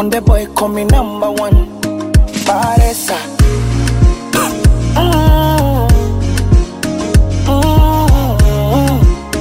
Konde boy call me number one. Paresa. Mm. Mm.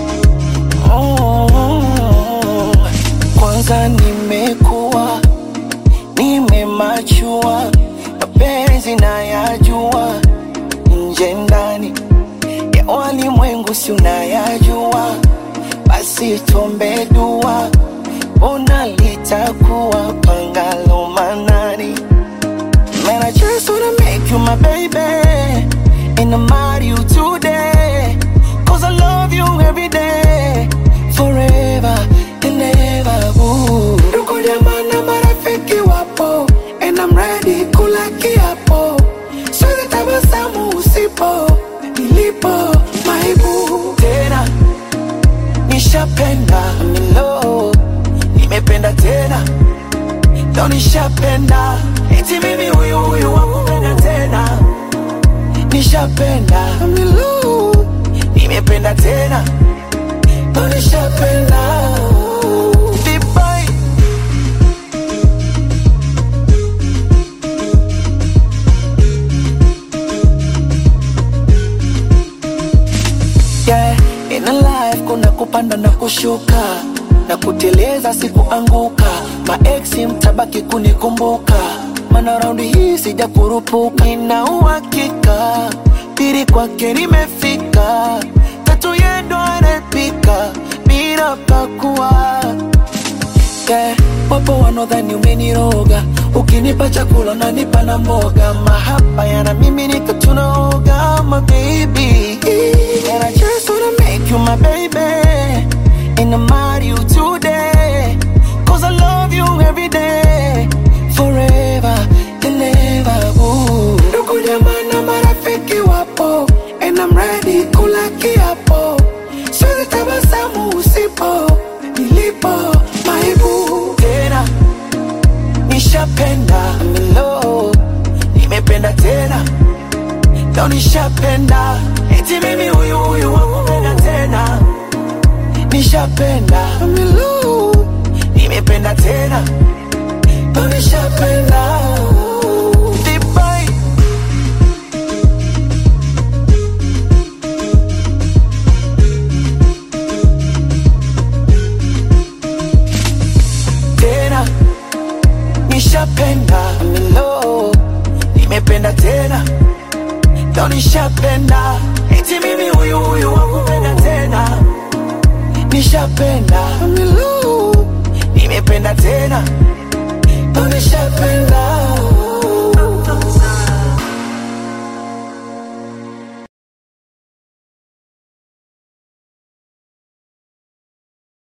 Mm. Kwanza nimekuwa nimemachua, mapenzi nayajua, nje ndani ya walimwengu si unayajua, basi tuombe dua, ona litakuwa pangalo manani. Man, I just wanna make you my baby And I'm marry you today Cause I love you every day Forever and ever ooh. Ndugu jamaa na marafiki wapo And I'm ready kula kiapo Siwezi tabasamu usipo Nilipo maibu Tena nishapenda I'm in love Nimependa tena ndo nishapenda eti mimi huyu huyu wakupenda tena nishapenda milu nimependa tena ndo nishapenda Vibai. yeah, in a life kuna kupanda na kushuka na kuteleza sikuanguka maeksi mtabaki kunikumbuka mana raundi hii sija kurupuka nina uhakika pili kwake limefika tatu yendo anapika bila pakua yeah. Wapo wanaodhani umeniroga, ukinipa chakula nanipa na mboga, mahaba yana mimi nika tunaoga, my baby. And I just wanna make you my baby, and I'm marry you today, cause I love you every day, forever and ever. Ooh. Ndugu jamaa na marafiki wapo, and I'm ready kula kiapo, siwezi tabasamu usipo, nilipo maibu tena nishapenda I'm in love nimependa tena ndo nishapenda eti mimi huyu huyu wakupenda tena nishapenda I'm in love nimependa tena ndo nishapenda Vibai. tena nishapenda I'm in love nimependa tena ndo nishapenda